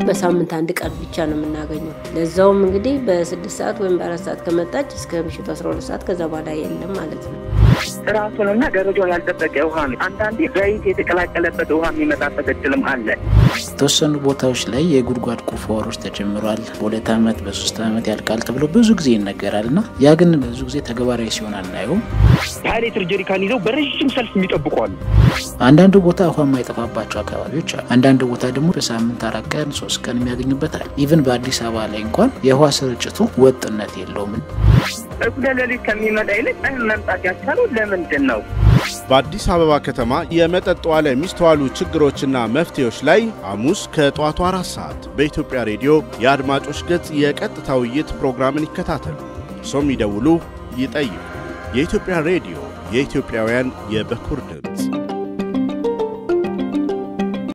በሳምንት አንድ ቀን ብቻ ነው የምናገኘው። ለዛውም እንግዲህ በስድስት ሰዓት ወይም በአራት ሰዓት ከመጣች እስከ ምሽቱ 12 ሰዓት ከዛ በኋላ የለም ማለት ነው። ጥራቱንና ደረጃውን ያልጠበቀ ውሃ ነው። አንዳንዴ ዘይት የተቀላቀለበት ውሃ የሚመጣበት እድልም አለ። የተወሰኑ ቦታዎች ላይ የጉድጓድ ቁፋሮች ተጀምሯል። በሁለት ዓመት በሶስት ዓመት ያልቃል ተብሎ ብዙ ጊዜ ይነገራል እና ያ ግን ብዙ ጊዜ ተግባራዊ ሲሆን አናየውም። የሀያ ሊትር ጀሪካን ይዘው በረዥም ሰልፍ የሚጠብቁ አሉ። አንዳንድ ቦታ ውሃ የማይጠፋባቸው አካባቢዎች አሉ። አንዳንድ ቦታ ደግሞ በሳምንት አራት ቀን ሶስት ቀን የሚያገኙበት አለ። ኢቭን በአዲስ አበባ ላይ እንኳን የውሃ ስርጭቱ ወጥነት የለውም። እኩለ ሌሊት ከሚመጣ ይልቅ ቀን መምጣት ያቻለው ለምንድን ነው? በአዲስ አበባ ከተማ የመጠጥ ውሃ ላይ የሚስተዋሉ ችግሮችና መፍትሄዎች ላይ ሐሙስ ከጠዋቱ አራት ሰዓት በኢትዮጵያ ሬዲዮ የአድማጮች ገጽ የቀጥታ ውይይት ፕሮግራምን ይከታተሉ። እርሶም ይደውሉ፣ ይጠይቁ። የኢትዮጵያ ሬዲዮ የኢትዮጵያውያን የበኩር ድምፅ